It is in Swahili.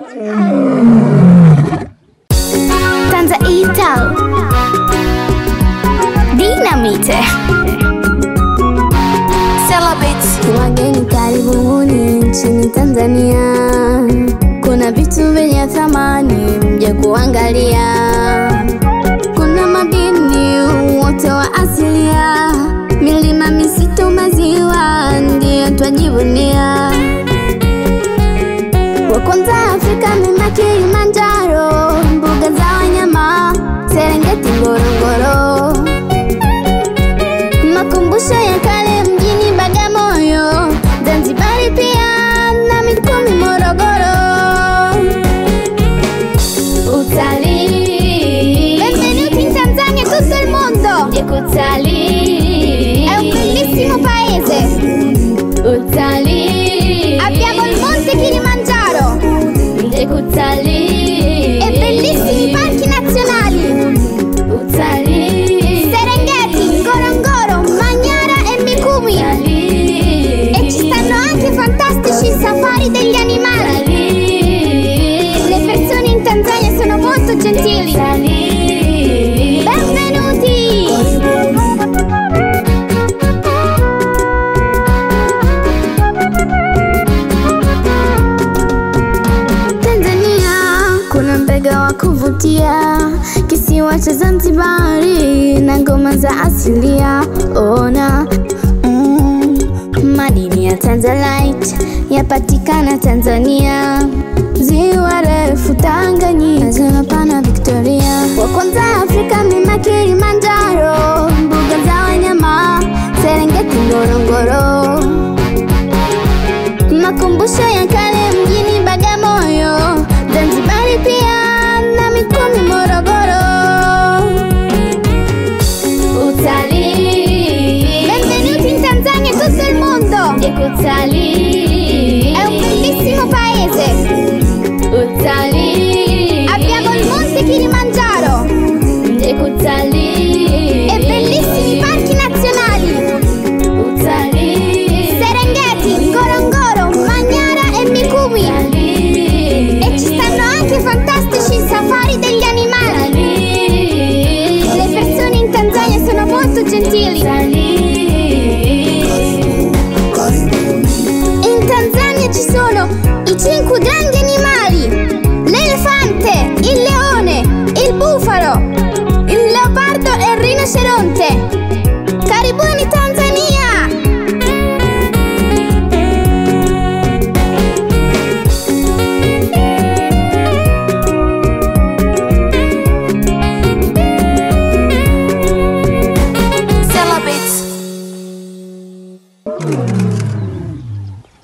Tanzaita Dinamite Celebrate Wageni karibuni nchini Tanzania, kuna vitu vyenye thamani mje kuangalia. Kuna madini wote wa asilia, milima, misitu, maziwa ndiyo twajivunia. Wa kwanza Afrika mlima Kilimanjaro, mbuga za wanyama Serengeti, Ngorongoro makumbusho ya kale mjini Bagamoyo, Zanzibari pia na Mikumi, Morogoro. Utalii, benvenuti in Tanzania, tutto il mondo. E kutalii è un bellissimo paese. Utalii, abbiamo il monte Kilimangiaro. E kutalii, e bellissimi parchi nazionali. Utalii, Serengeti, Ngorongoro, Magnara e Mikumi. E ci stanno anche fantastici safari degli animali. Le persone in Tanzania sono molto gentili. Benvenuti! Tanzania kuna mbega wa kuvutia, kisiwa cha Zanzibari na ngoma za asilia. Ona mm, madini ya Tanzanite yapatikana Tanzania, ziwa refu Tanganyika, ziwa pana Victoria, wa kwanza Afrika mlima Kilimanjaro, mbuga za wanyama Serengeti, Ngorongoro makumbusho ya kale mjini Bagamoyo, Zanzibari pia na Mikumi, Morogoro. Utalii, benvenuti in Tanzania, tutto il mondo. E kutalii, è un bellissimo paese. Utalii, abbiamo il monte Kilimangiaro. E kutalii, e bellissimi parchi nazionali. Utalii, Serengeti, Ngorongoro, Magnara e Mikumi. E ci stanno anche fantastici safari degli animali. Le persone in Tanzania sono molto gentili. In Tanzania ci sono i cinque grandi animali: l'elefante, il leone, il bufalo, il leopardo e il rinoceronte. Karibuni Tanzania! Celebrate